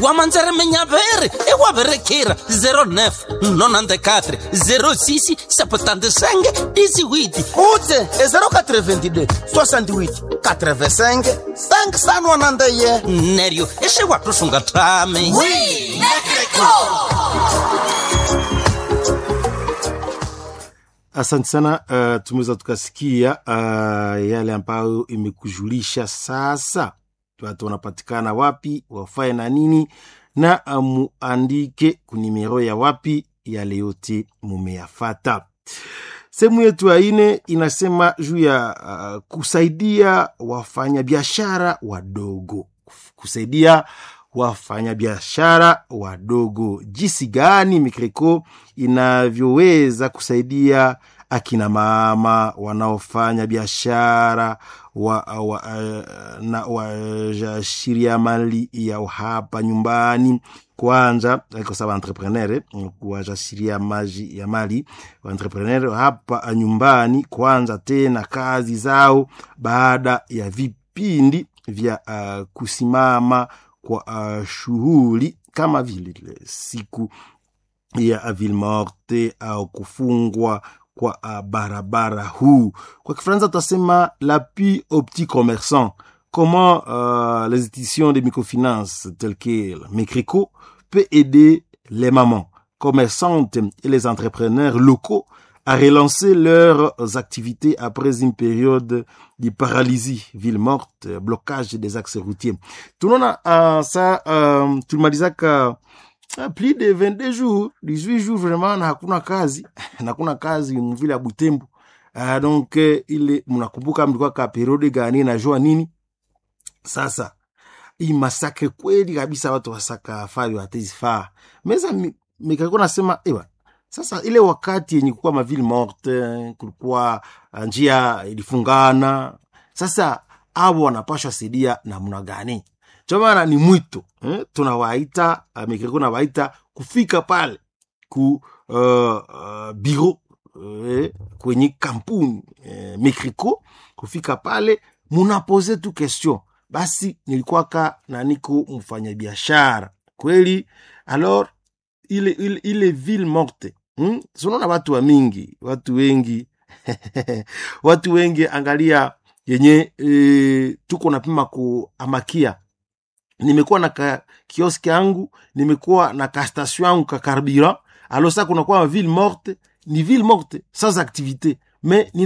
wamanzere menyaveri ewaverekira 09 94 06 75 18 utse e 082 68 85 591 neryo esewatusunga tami Asante sana. Uh, tumeweza tukasikia uh, yale ambayo imekujulisha sasa, watu wanapatikana wapi, wafae na nini, na uh, muandike kunimero ya wapi, yale yote mumeyafata. Sehemu yetu ya ine inasema juu ya uh, kusaidia wafanyabiashara wadogo, kusaidia wafanyabiashara wadogo, jinsi gani Mikreko inavyoweza kusaidia akina mama wanaofanya biashara wa, wa, uh, na wajasiriamali yao hapa nyumbani kwanza kwa sababu entrepreneur wajasiriamali ya mali wa entrepreneur hapa nyumbani kwanza tena kazi zao baada ya vipindi vya uh, kusimama kwa uh, shughuli kama vile siku ya ville morte au kufungwa kwa uh, barabara huu kwa kifaransa tutasema l'appui aux petits commerçants comment euh, les institutions de microfinance telles que Mecrico peut aider les mamans commerçantes et les entrepreneurs locaux à relancer leurs activités après une période de paralysie, ville morte, blocage des axes routiers. Tunaona uh, ça uh, tulimalizaka uh, plus de 22 jours 18 jours vraiment na hakuna kazi na hakuna kazi mvile ya Butembo. Uh, donc uh, ile mnakumbuka mlikuwa ka periode gani najua nini sasa hii masakre kweli kabisa watu wasaka fari watezifaa meza mikalikuwa nasema ewa sasa ile wakati yenye kukuwa maville morte kulikuwa njia ilifungana sasa avo wanapashwa saidia namna gani chomana ni mwito eh? tunawaita uh, mikriko nawaita kufika pale ku uh, uh, biro eh, kwenye kampuni eh, mikriko kufika pale munapoze tu question basi nilikwaka na niko mfanyabiashara kweli alors ile, ile, ile ville morte hmm? sunaona watu wa mingi watu wengi watu wengi angalia yenye e, tuko napima kuamakia nimekuwa na ka kioski yangu nimekuwa na ka station yangu ka carburant alors sa kunakuwa ville morte ni ville morte sans activité mais